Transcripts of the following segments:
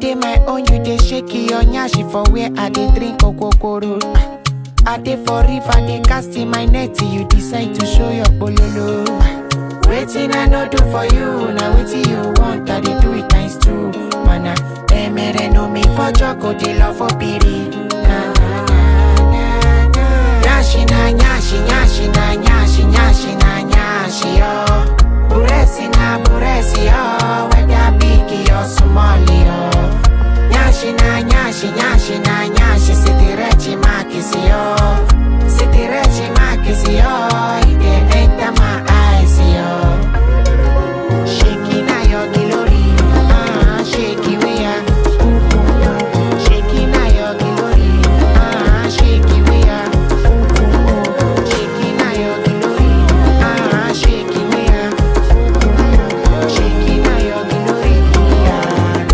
dey my own, you dey shake your nyashi for where I dey drink okokoro. I dey for river, dey cast in my net, you decide to show your bololo. Waiting I no do for you, now waiting you want, I dey do it times two. Mana, emere no me for joko, dey love for piri. Na, na, na, na, na. Nyashi na nyashi, nyashi na nyashi, nyashi na nyashi, oh. Buresi na buresi, oh. Whether big or small, oh. Nyashi na nyashi, nyashi na nyashi, sitirechi makisi, oh. Sitirechi makisi, oh. It dey enter my eyes, oh. Shaking na your glory, ah, shake it we are. Shaking na your glory, ah, shake it we are. Shaking na your glory, ah, shake it we are. Shaking na your glory, ah.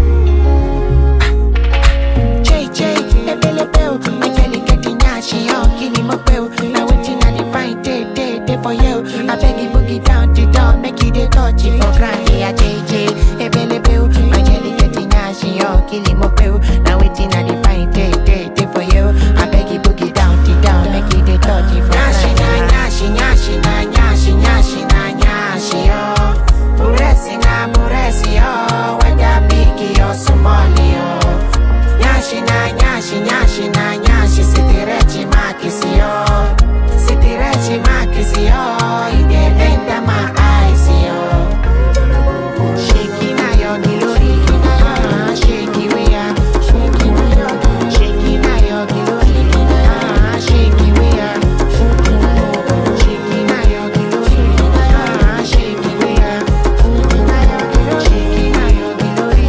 JJ, ebelebe o, my jelly getting nyashi, oh, kini mo pe o. Now waiting I dey find day, day, day for you. I beg you boogie down the door, make you dey touch it for ground, yeah, JJ. Ebelebe o, my jelly getting nyashi, oh, kini mo pe o. Now waiting I dey find day, day, day for you. I beg you boogie down the door, make you dey touch it for ground. Nyashi na nyashi, nyashi na nyashi, nyashi na nyashi, oh. Buresi na buresi, oh, whether big or small, oh. Nyashi na nyashi, nyashi na nyashi, sitirechi makisi yo. Sitirechi makisi yo, it dey enter my eyes yo. Shaking na your glory, ah, shake it we are. Shaking na your glory, ah, shake it we are. Shaking na your glory, ah, shake it we are. Shaking na your glory,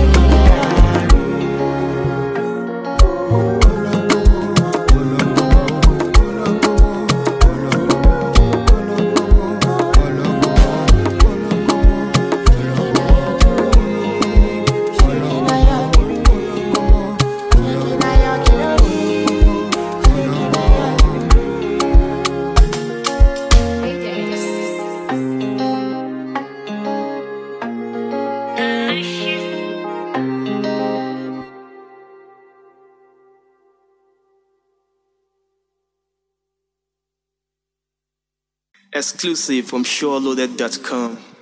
ah. Exclusive from SureLoaded.com.